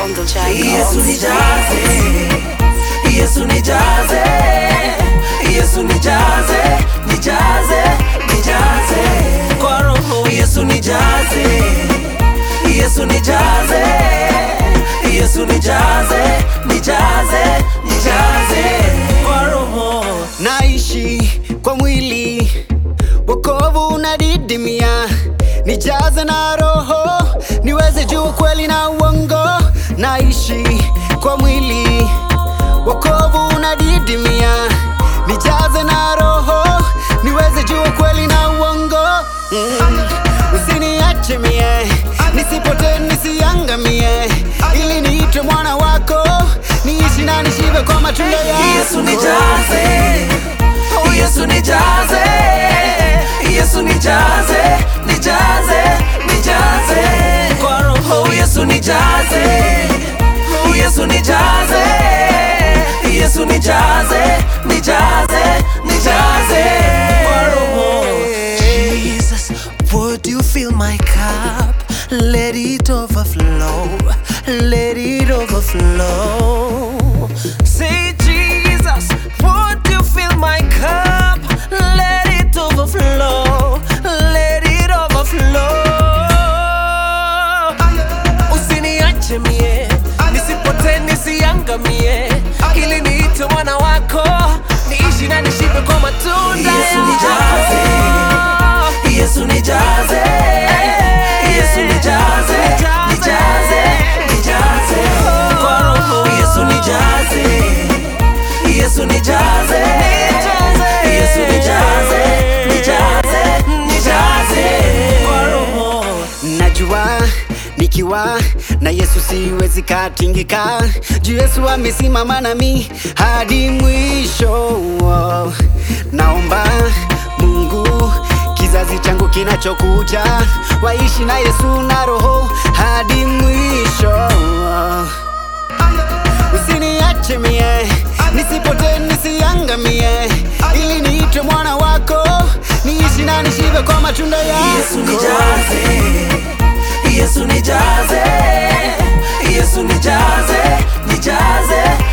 Bongo Jack. Yesu nijaze, Yesu nijaze, Yesu nijaze, nijaze, nijaze kwa roho. Yesu nijaze, Yesu nijaze, Yesu nijaze, nijaze, nijaze kwa roho. naishi kwa mwili, wokovu unadidimia, nijaze na roho, niweze juu kweli na uongo. Naishi kwa mwili, wokovu unadidimia, nijaze na roho, niweze juu kweli na uongo. Mm. Usiniache mie, nisipotee nisiangamie, ili niitwe mwana wako, niishi na nishibe kwa matunda yako. Yesu nijaze, Yesu nijaze, Yesu nijaze, nijaze, nijaze kwa roho. Yesu nijaze, Yesu nijaze, Yesu nijaze, nijaze, nijaze kwa roho. Jesus, would you fill my cup? Let it overflow, let it overflow. Say, Jesus, would you fill my cup? Let it overflow, let it overflow. Usiniache mie, nisipotee nisiangamie, ili niite mwana wako, niishi na nishibe kwa matunda Yesu yako. nijaze, Yesu nijaze, Yesu nijaze, nijaze, nijaze kwa roho. Yesu nijaze, Yesu nijaze, Yesu nijaze, nijaze, nijaze kwa roho. Najua nikiwa na Yesu siwezi katingika, juu Yesu amesimama nami hadi mwisho. Naomba Mungu kizazi changu kinachokuja waishi na Yesu na Roho hadi mwisho. Usiniache mie, nisipotee nisiangamie, ili niitwe mwana wako, niishi na nishibe kwa matunda yako. Yesu nijaze, Yesu nijaze, Yesu nijaze, nijaze,